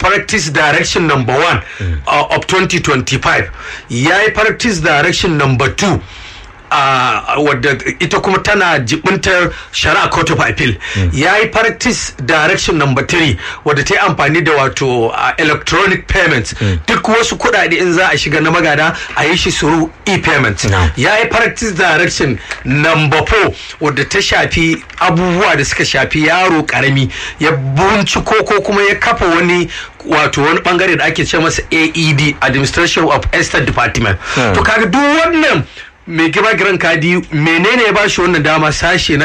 practice direction number one uh, of 2025 ya yi practice direction number two a wadda ita kuma tana jibintar shari'a court of appeal ya yi practice direction number three wadda ta yi amfani da wato uh, electronic payments duk wasu kuɗaɗe in za a shiga na magada a yi shi suru e-payment No. ya yi practice direction number four wadda ta shafi abubuwa da suka shafi yaro karami ya binciko ko kuma ya kafa wani wato wani bangare da ake ce masa aed administration of estate department to kaga duk wannan mai girma giran kadi menene ya bashi wannan dama sashe na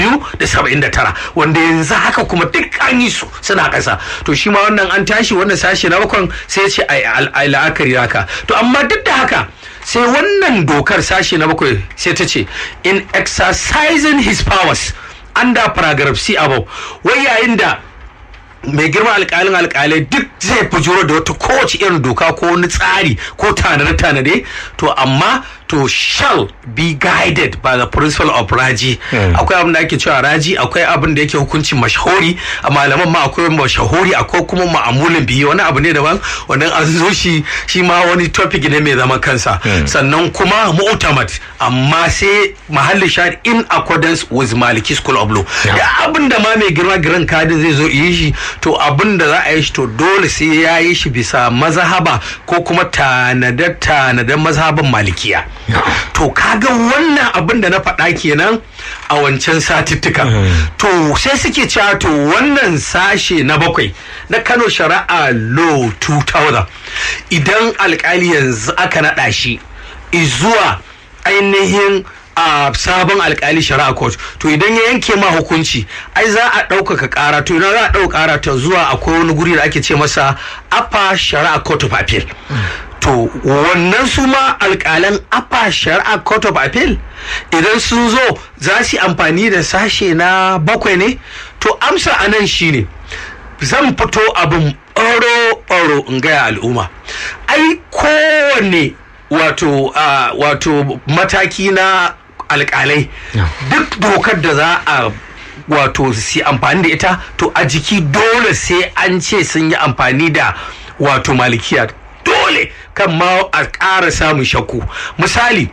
279 wanda yanzu haka kuma duk an yi su suna ƙasa to shi ma wannan an tashi wannan sashe na bakon sai ya ce ai la'akari haka to amma duk da haka sai wannan dokar sashe na bakwai sai ta ce in exercising his powers under paragraph C above wai yayin da mai girma alkalin alkalai duk zai fujuro da wata kowace irin doka ko wani tsari ko tanade-tanade to amma to shall be guided by the principle of raji akwai abin da ake cewa raji akwai abin da yake hukuncin mashahuri a malaman ma akwai mashahuri akwai kuma ma'amulin biyu wani abu ne daban wannan an zo shi shi ma wani topic ne mai zaman kansa sannan kuma mu'tamad amma sai mahallin shahid in accordance with maliki school of law da abin da ma mai girma giran kadin zai zo yi shi to abin da za a yi shi to dole sai ya yi shi bisa mazhaba ko kuma tanadar tanadar mazhaban malikiya to kaga wannan abin da na faɗa kenan a wancan satuttuka to sai suke cewa to wannan sashe na bakwai na kano shari'a law 2000 idan alkali yanzu aka naɗa shi zuwa ainihin a sabon alkali shari'a court to idan ya yanke ma hukunci ai za a ɗaukaka ƙara to idan za a ɗauka ƙara ta zuwa akwai wani guri da ake ce masa upper shari'a court of appeal to wannan su ma alƙalan upper shari'a court of appeal idan sun zo za su yi amfani da sashe na bakwai ne to amsa a nan shine zan fito abin ɓaro-ɓaro in gaya al'umma ai kowanne wato wato mataki na alkalai duk dokar da za a wato su amfani da ita to a jiki dole sai an ce sun yi amfani da wato malikiya dole kan ma a ƙara samun shakku misali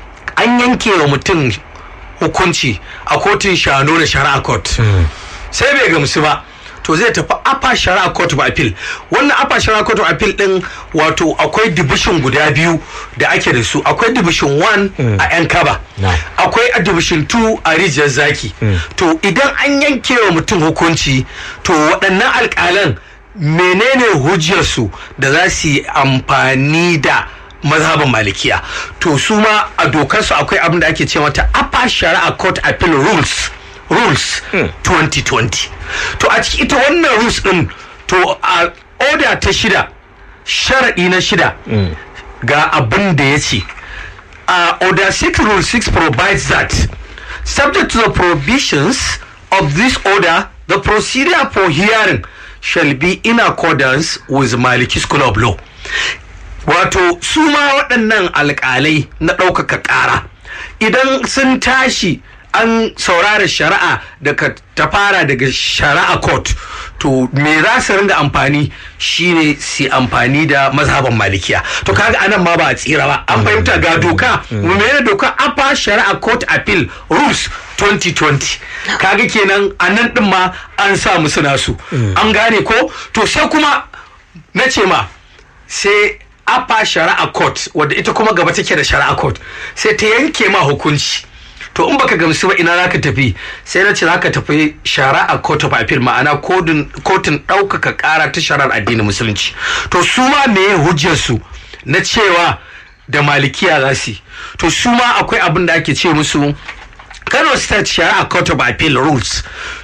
an yanke wa mutum hukunci a kotun shano da shari'a court sai bai gamsu ba to zai tafi upper shari'a court of appeal wannan upper shari'a court of appeal din wato akwai division guda biyu da ake da su akwai division 1 a yan kaba akwai a division 2 a rijiyar zaki to idan an yanke wa mutum hukunci to waɗannan alƙalan menene hujjarsu da za su yi amfani da mazhaban malikiya to su ma a dokarsu akwai abin da ake ce mata upper shari'a court appeal rules rules hmm. 2020 to a ciki ita wannan rules din to a order ta shida sharaɗi na shida mm. ga abin da ya ce uh, order 6 rule 6 provides that subject to the provisions of this order the procedure for hearing shall be in accordance with maliki school of law wato su ma waɗannan alƙalai na ɗaukaka ƙara idan sun tashi an saurara shari'a daga ta fara daga shari'a court to me za su ringa amfani shine su amfani da mazhaban malikiya to kaga anan ma ba a tsira ba an fahimta ga doka mene doka apa shari'a court appeal rules 2020 kaga kenan a nan din ma an sa musu nasu an gane ko to sai kuma na ce ma sai apa shari'a court wadda ita kuma gaba take da shari'a court sai ta yanke ma hukunci to in baka gamsu ba ina zaka tafi sai na ce zaka tafi shari'a court of appeal ma'ana kotun ɗaukaka ƙara ta shari'ar addinin musulunci to su ma meye hujjar su na cewa da malikiya za su to su ma akwai abin da ake ce musu Kano State Shari'a Court of Appeal Rules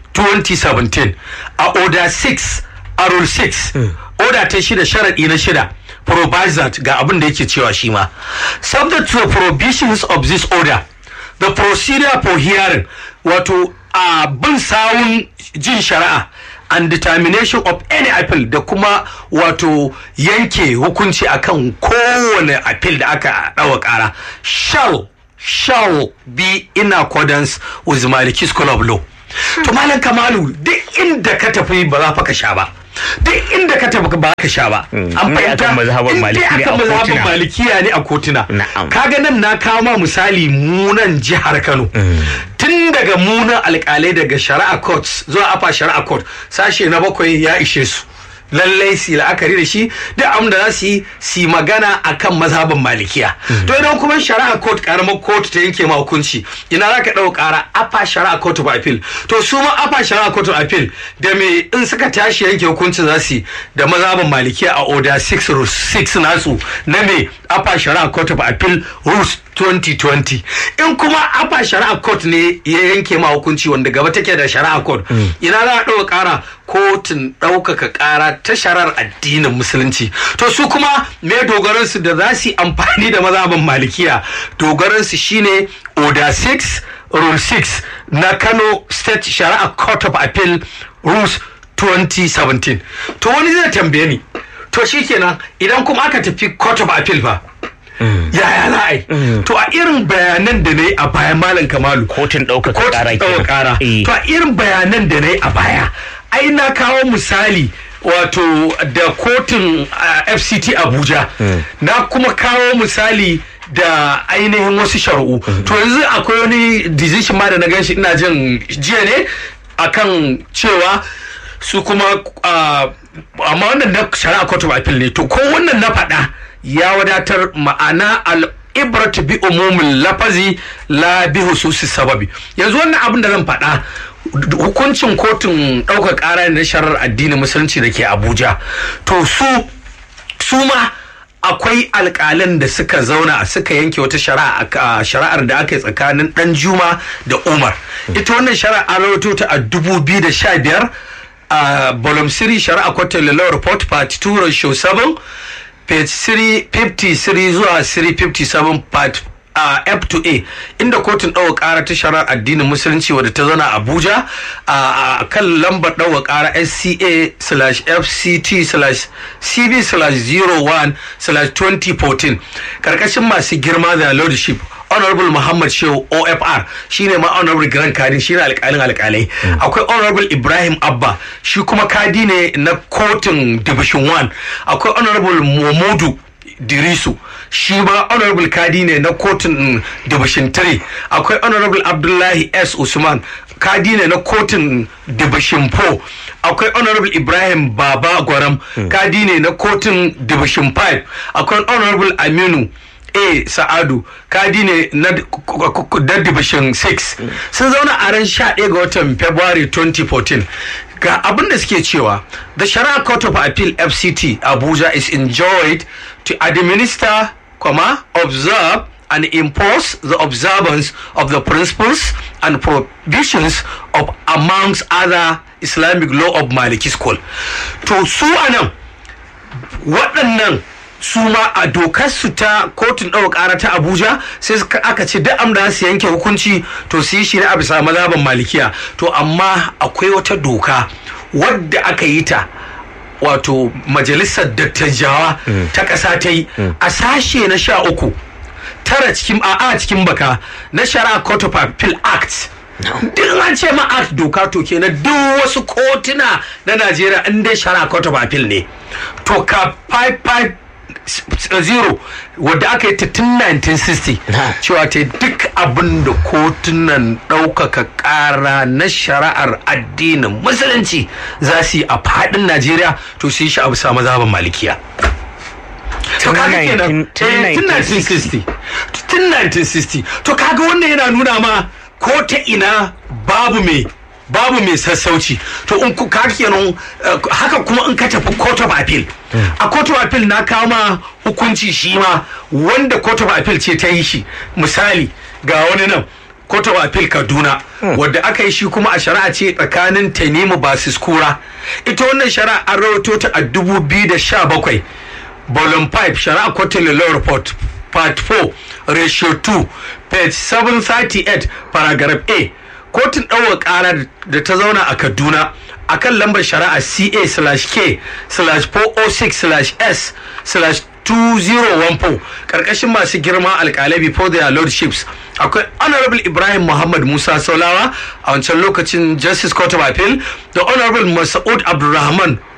2017 a Order 6 a Rule 6 Order ta shida sharaɗi na shida provides that ga abin da yake cewa shi ma subject to the provisions of this order the procedure for hearing wato a bin sawun jin shari'a and determination of any appeal da kuma wato yanke hukunci akan kowane appeal da aka ɗawa ƙara shall shall be in accordance with maliki school of law to malam kamalu duk inda ka tafi ba za fa ka sha ba duk inda ka tafi ba ka sha ba an in dai fahimta akan mazhaban in dai Maliki ne akan a mazhaban kotuna. malikiya ne a kotuna Na'am. kaga nan na kawo ma misali munan jihar Kano tun daga munan alkalai daga shari'a court zuwa afa shari'a court sashe na bakwai ya ishe su lallai su yi la'akari da shi duk abin da za su yi su yi magana akan mazhaban malikiya to idan kuma shari'a court karamar kotu ta yanke ma hukunci ina za ka ɗau ƙara afa shari'a court of appeal to su ma afa shari'a court of appeal da me in suka tashi yanke hukuncin za su yi da mazhaban malikiya a order 6 rules 6 nasu na me afa shari'a court of appeal rules 2020 in kuma afa shari'a court ne ya yanke ma hukunci wanda gaba take da shari'a court ina za a ɗauka ƙara kotun ɗaukaka ƙara ta shari'ar addinin musulunci to su kuma me dogaransu da za su yi amfani da mazhaban malikiya dogaransu shine order 6 rule 6 na kano state shari'a court of appeal rules 2017 to wani zai tambaye ni to shikenan idan kuma aka tafi court of appeal fa yaya za a yi to a irin bayanan da na yi a baya malam kamalu kotun ɗaukaka kotun ƙara ɗaukaka ƙara Eh. to a irin bayanan da na yi a baya ai na kawo misali wato da kotun ah, fct abuja na kuma kawo misali da ainihin wasu shari'u to yanzu akwai wani decision ma da na ganshi ina jin jiya ne akan cewa su kuma ah, amma wannan na shari'a court of appeal ne to ko wannan na faɗa ya wadatar ma'ana al ibratu bi umumin lafazi la bi hususi sababi yanzu wannan abin da zan faɗa hukuncin kotun ɗaukar ƙara ne na sharar addinin musulunci da ke abuja to su su ma akwai alƙalan da suka zauna suka yanke wata shari'a a shari'ar da aka yi tsakanin dan juma da umar ita wannan shari'a an rawaito ta a 2015 a volume 3 shari'a kwatar law report part 2 ratio 7 page 353 zuwa 357 part a F to A inda kotun ɗaukar ƙara ta shari'ar addinin musulunci wadda ta zana Abuja a kan lambar ɗaukar ƙara SCA slash FCT slash CB slash 01 slash 2014 karkashin masu girma da lordship honorable muhammad shehu ofr shine ma honorable grand kadi shine alkalin alkalai akwai honorable ibrahim abba shi kuma kadi ne na kotun division 1 akwai honorable momodu dirisu shi ma honorable kadi ne na kotun division 3 akwai honorable abdullahi s usman kadi ne na kotun division 4 akwai honorable ibrahim baba gwaram kadi ne na kotun division 5 akwai honorable aminu a sa'adu kadi ne na da division 6 sun zauna a ran 11 ga watan february 2014 ga abin da suke cewa the shari'a court of appeal fct abuja is enjoyed to administer comma observe and impose the observance of the principles and provisions of amongst other islamic law of maliki school to su anan waɗannan su ma a dokar su ta kotun ɗaukar ƙara ta abuja sai suka- aka ce duk amda su yanke hukunci to su yi shi ne a bisa mazhaban malikiya to amma akwai wata doka wadda aka yi ta wato majalisar dattajawa ta ƙasa ta yi a sashe na sha uku tara cikin a a cikin baka na shari'a court of appeal act duk an ce ma act doka to kenan duk wasu kotuna na najeriya in dai shari'a court of appeal ne to ka 550 wadda aka yi ta tun 1960 cewa ta yi duk abin da kotunan ɗaukaka ƙara na shari'ar addinin musulunci za su yi a faɗin najeriya to su yi shi a bisa mazhaban malikiya to Tun kaga kenan 19 tun eh, tun 1960 tun 1960 to kaga wannan yana nuna ma ko ta ina babu mai babu mai sassauci to in ku kaga kenan eh, haka kuma in ka tafi court of appeal a court of appeal na kawo ma hukunci shi ma wanda court of appeal ce ta yi shi misali ga wani nan court of appeal kaduna wadda aka yi shi kuma a shari'a ce tsakanin tanimu basis kura ita wannan shari'a an rawaito ta a 2017 volume 5 shari'a quarterly law report part 4 ratio 2 page 738 paragraph a kotun ɗaukar ƙara da ta zauna a kaduna a kan lambar shari'a ca slash k slash 406 slash s slash 2014 karkashin masu girma alkalai before their lordships akwai honorable ibrahim muhammad musa saulawa a wancan lokacin justice court of appeal da honorable masaud abdulrahman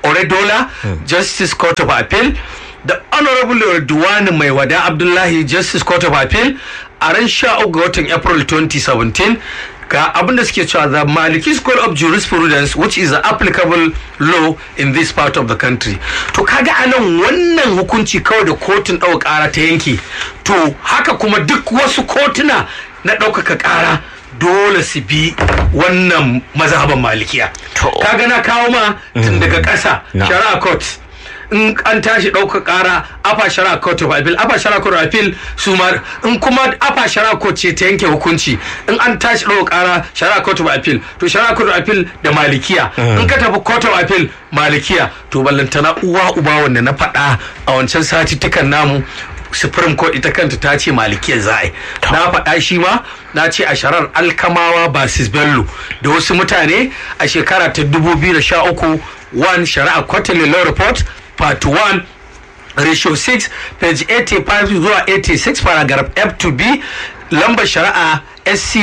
oredola justice court of appeal da honorable duwani mai wada abdullahi justice court of appeal a ran sha ga watan april 2017 ga abinda suke cewa the maliki school of jurisprudence which is the applicable law in this part of the country to kaga anan wannan hukunci kawai da kotun ɗaukar ƙara ta yanke to haka kuma duk wasu kotuna na ɗaukaka ƙara dole su bi wannan mazhaban malikiya kaga na kawo ma tun daga ƙasa shari'a court in an tashi ɗaukar ƙara afa shari'a court of appeal afa shari'a court of appeal su ma in kuma afa shari'a court ce ta yanke hukunci in an tashi ɗaukar ƙara shari'a court of appeal to shari'a court of appeal da malikiya in ka tafi court of appeal malikiya to ballantana uwa uba wanda na faɗa a wancan satittukan namu supreme court ita kanta ta ce malikiyar za a yi na faɗa shi ma na ce a sharar alkamawa basis bello da wasu mutane a shekara ta 2013 one shari'a quarterly law report part 1 ratio 6 page 85 zuwa 86 paragraph f to b lambar shari'a sc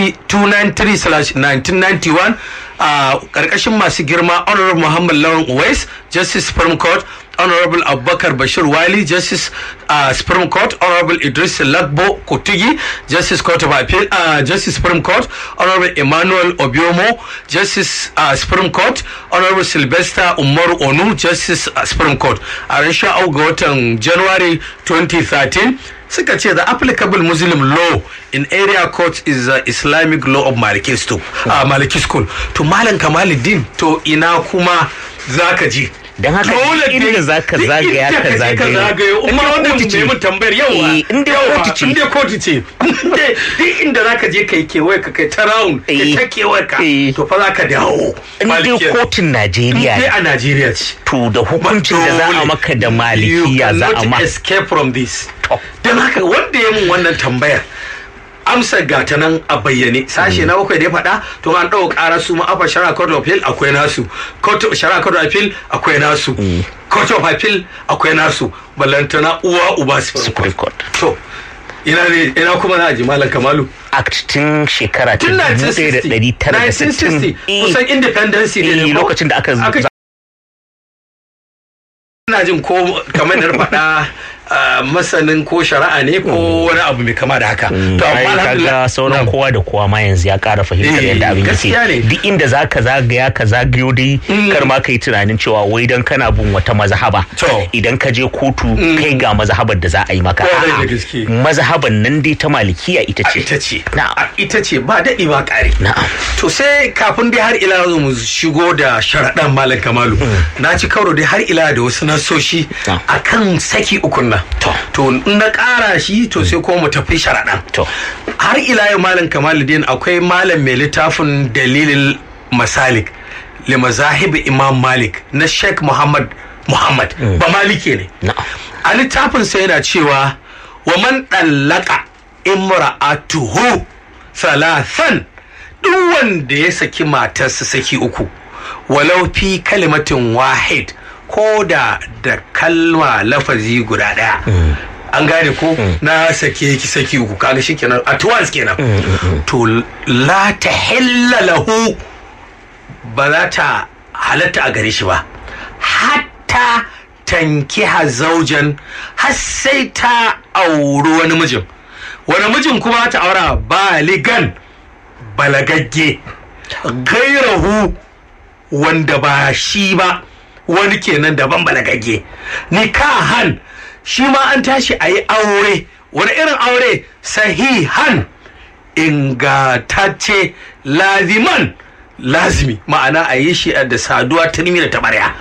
293/1991 a karkashin masu girma honorable muhammad lawan uwais justice supreme court honorable abubakar bashir wali justice uh, supreme court honorable idris lagbo kotugi justice court of appeal uh, justice supreme court honorable emmanuel obiomo justice uh, supreme court honorable sylvester umaru onu justice uh, supreme court a ran sha ga watan january 2013 suka ce the applicable muslim law in area court is the islamic law of maliki school, uh, maliki school. to malam kamaluddin to ina kuma zaka je don haka inda za ka zagaya ka zagayo umma wannan mai mun tambayar yawa inda kotu ce inda kotu ce duk inda za ka je kai kewaye ka kai ta round kai ta kewaye ka to fa za ka dawo inda kotun Najeriya ne a Najeriya ce to da hukuncin da za a maka da malikiya za a ma escape from this don haka wanda ya mun wannan tambayar amsar gata nan a bayyane sashe na bakwai da ya faɗa to an ɗau ƙara su ma afa shara court of appeal akwai nasu shara court of appeal akwai nasu court of appeal akwai nasu ballantana uwa uba supreme court to ina ne ina kuma na ji malam kamalu act tun shekara ta 1960 kusan independence ne lokacin da aka ina jin ko kamar da faɗa masanin ko shari'a ne ko wani abu mai kama da haka to amma kaga sauran kowa da kowa ma yanzu ya ƙara fahimtar yadda abin yake duk inda zaka zagaya ka zagayo dai kar ma kai tunanin cewa wai dan kana bin wata mazhaba idan ka je kotu kai ga mazhabar da za a yi maka mazhaban nan dai ta malikiya ita ce ita ce ita ce ba daɗi ba ƙari to sai kafin dai har ila mu shigo da sharaɗan malam kamalu na ci karo dai har ila da wasu nasoshi akan saki ukun nan to in na ƙara shi to sai ko mu tafi sharaɗan har ila yau malam kamaluddin akwai malam mai littafin dalilin masalik li mazahibi imam malik na sheikh muhammad muhammad ba maliki ne a littafin sai yana cewa wa man ɗallaka imra'atuhu salasan duk wanda ya saki matarsa saki uku walau fi kalimatin wahid ko da da kalma lafazi guda daya an gane ko na sake ki saki uku kaga shi kenan at once kenan to la ta lahu ba za ta halatta a gare shi ba hatta tankiha zaujan har sai ta auri wani mijin wani mijin kuma ta aura baligan balagagge gairahu wanda ba shi ba wani kenan daban balagagge nikahan shi ma an tashi a yi aure wani irin aure sahihan ingatacce laziman lazimi ma'ana a yi shi da saduwa ta nimi da tabarya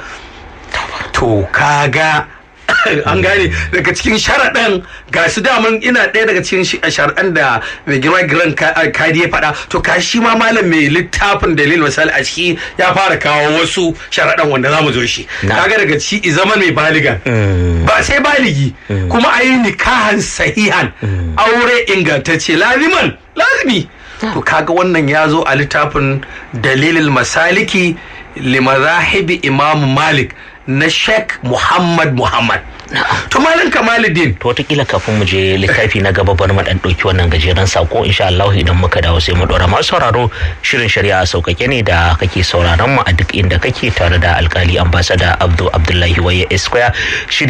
to kaga an gane daga cikin sharaɗan ga su daman ina ɗaya daga cikin sharaɗan da mai girma giran kadi ya faɗa to ka shi ma malam mai littafin dalil misali a ciki ya fara kawo wasu sharaɗan wanda za mu zo shi kaga daga ciki zaman mai baligan ba sai baligi kuma a yi nikahan sahihan aure ingantacce laziman lazimi to kaga wannan ya zo a littafin dalilil masaliki limazahibi imamu malik na sheikh muhammad muhammad to malam kamaluddin to wataƙila kafin mu je littafi na gaba bari mu dan ɗauki wannan gajeren sako insha Allah idan muka dawo sai mu ɗora masu sauraro shirin shari'a sauƙaƙe ne da kake sauraron mu a duk inda kake tare da alkali ambasada Abdul Abdullahi Waye Esquire shiri